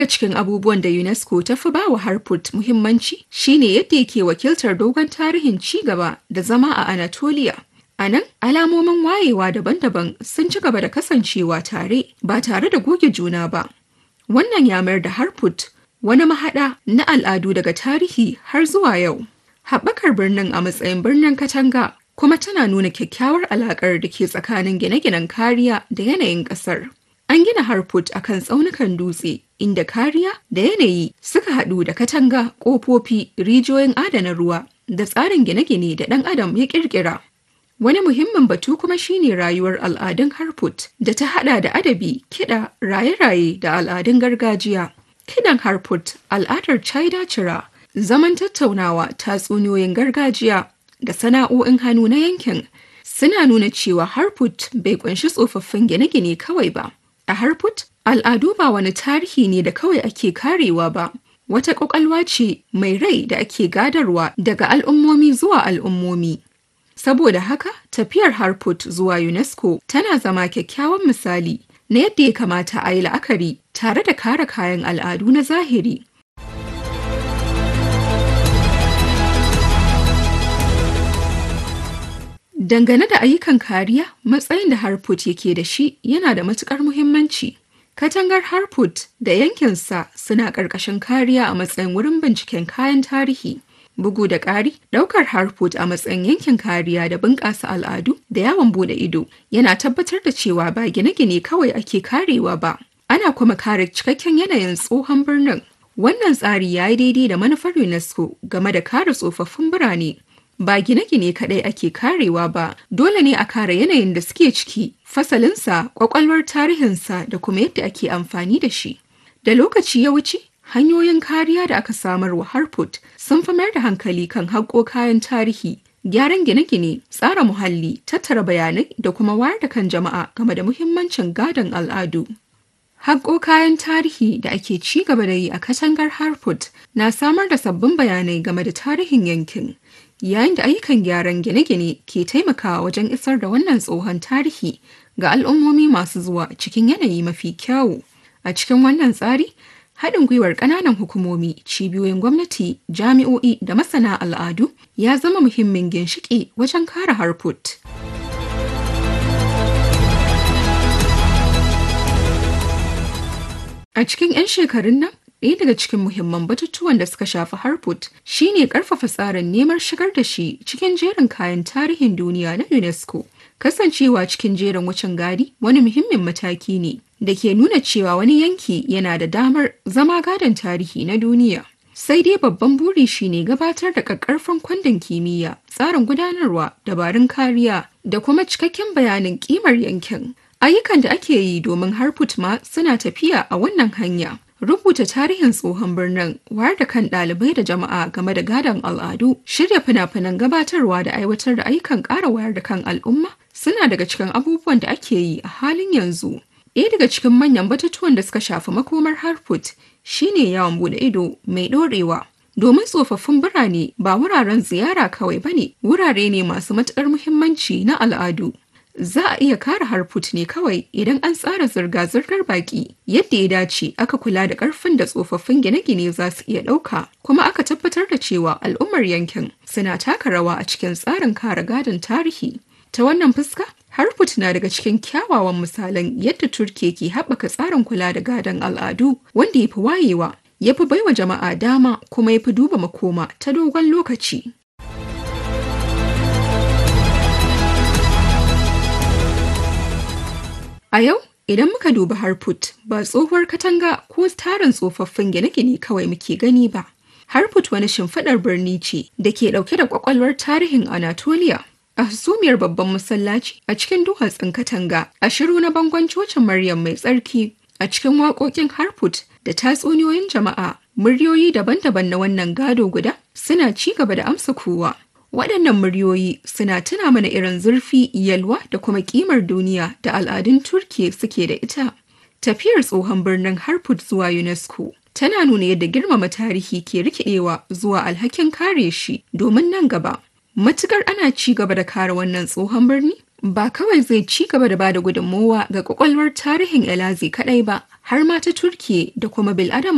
cikin abubuwan da UNESCO ta fi ba wa Harput muhimmanci shine yadda yake wakiltar dogon tarihin ci gaba da zama a Anatolia. A nan, alamomin wayewa daban-daban sun ci gaba da kasancewa tare ba tare da goge juna ba. Wannan ya mayar da Harput wani mahaɗa na al'adu daga tarihi har zuwa yau. Haɓakar birnin a matsayin birnin katanga kuma tana nuna kyakkyawar alaƙar da ke tsakanin gine-ginen kariya da yanayin ƙasar. An gina Harput a kan tsaunukan dutse inda kariya da yanayi suka haɗu da katanga, ƙofofi, rijiyoyin adana ruwa da tsarin gine-gine da ɗan adam ya ƙirƙira. Wani muhimmin batu kuma shine rayuwar al'adun Harput da ta haɗa da adabi, kiɗa, raye-raye da al'adun gargajiya. Kiɗan Harput, al'adar China Cira, zaman tattaunawa, tatsuniyoyin gargajiya da sana'o'in hannu na yankin suna nuna cewa Harput bai kunshi tsofaffin gine-gine kawai ba. A Harput, al'adu ba wani tarihi ne da kawai ake karewa ba, wata ƙwaƙwalwa ce mai rai da ake gadarwa daga al'ummomi zuwa al'ummomi. Saboda haka, tafiyar Harput zuwa UNESCO tana zama kyakkyawan misali na yadda ya kamata a yi la'akari tare da kare kayan al'adu na zahiri. Dangane da ayyukan kariya, matsayin da Harput yake da shi yana da matukar muhimmanci. Katangar Harput da yankinsa suna ƙarƙashin kariya a matsayin wurin binciken kayan tarihi. Bugu da ƙari, ɗaukar Harput a matsayin yankin kariya da bunƙasa al'adu da yawon bude ido yana tabbatar da cewa ba gine-gine kawai ake karewa ba. Ana kuma kare cikakken yanayin tsohon birnin. Wannan tsari ya yi daidai da manufar UNESCO game da kare tsofaffin birane. ba gine-gine kaɗai ake karewa ba dole ne a kare yanayin da suke ciki fasalinsa kwakwalwar tarihinsa da kuma yadda ake amfani da shi da lokaci ya wuce hanyoyin kariya da aka samar wa harput sun fi mayar da hankali kan haƙo kayan tarihi gyaran gine-gine tsara muhalli tattara bayanai da kuma wayar da kan jama'a game da muhimmancin gadon al'adu Haƙo kayan tarihi da ake ci gaba da yi a katangar Harput na samar da sabbin bayanai game da tarihin yankin, yayin da ayyukan gyaran gine-gine ke taimakawa wajen isar da wannan tsohon tarihi ga al'ummomi masu zuwa cikin yanayi mafi kyawu. A cikin wannan tsari, haɗin gwiwar ƙananan hukumomi, cibiyoyin gwamnati, jami'o'i da masana al'adu ya zama muhimmin ginshiƙi wajen kare Harput. A cikin 'yan shekarun nan, ɗaya daga cikin muhimman batutuwan da suka shafi Harput shine ƙarfafa tsarin neman shigar da shi cikin jerin kayan tarihin duniya na UNESCO. Kasancewa cikin jerin wucin gadi wani muhimmin mataki ne da ke nuna cewa wani yanki yana da damar zama gadon tarihi na duniya. Sai dai babban buri shine gabatar da ƙaƙƙarfan kwandon kimiyya, tsarin gudanarwa, dabarun kariya da kuma cikakken bayanin ƙimar yankin. Ayyukan da ake yi domin Harput ma suna tafiya a wannan hanya. Rubuta tarihin tsohon birnin, wayar da kan ɗalibai da jama'a game da gadon al'adu, shirya fina-finan gabatarwa da aiwatar da ayyukan ƙara wayar da kan al'umma suna daga cikin abubuwan da ake yi a halin yanzu. Ɗaya daga cikin manyan batutuwan da suka shafi makomar Harput shine yawon bude ido mai ɗorewa. Domin tsofaffin birane ba wuraren ziyara kawai bane, wurare ne masu matuƙar muhimmanci na al'adu. za a iya kare harput ne kawai idan an tsara zirga-zirgar baki yadda ya dace aka kula da karfin da tsofaffin gine-gine za su iya ɗauka kuma aka tabbatar da cewa al'ummar yankin suna taka rawa a cikin tsarin kare gadon tarihi ta wannan fuska harput na daga cikin kyawawan misalan yadda turke ke haɓaka tsarin kula da gadon al'adu wanda ya fi wayewa ya fi baiwa jama'a dama kuma ya fi duba makoma ta dogon lokaci A yau, idan muka duba Harput ba tsohuwar katanga ko tarin tsofaffin gine-gine kawai muke gani ba. Harput wani shimfiɗar birni ce da ke ɗauke da ƙwaƙwalwar tarihin Anatolia. A hasumiyar babban masallaci a cikin duwatsun katanga, a shiru na bangon cocin Maryam mai tsarki, a cikin waƙoƙin Harput da tatsuniyoyin jama'a, muryoyi daban-daban na wannan gado guda suna ci gaba da amsa kowa. Waɗannan muryoyi suna tuna mana irin zurfi, yalwa da kuma ƙimar duniya da al'adun Turkiya suke da ita. Tafiyar tsohon birnin Harput zuwa UNESCO tana nuna yadda girmama tarihi ke rikidewa zuwa alhakin kare shi domin nan gaba. Matukar ana ci gaba da kare wannan tsohon birni, ba kawai zai ci gaba da bada gudunmowa ga kwakwalwar tarihin Elazi kaɗai ba, har ma ta Turkiya da kuma bil'adama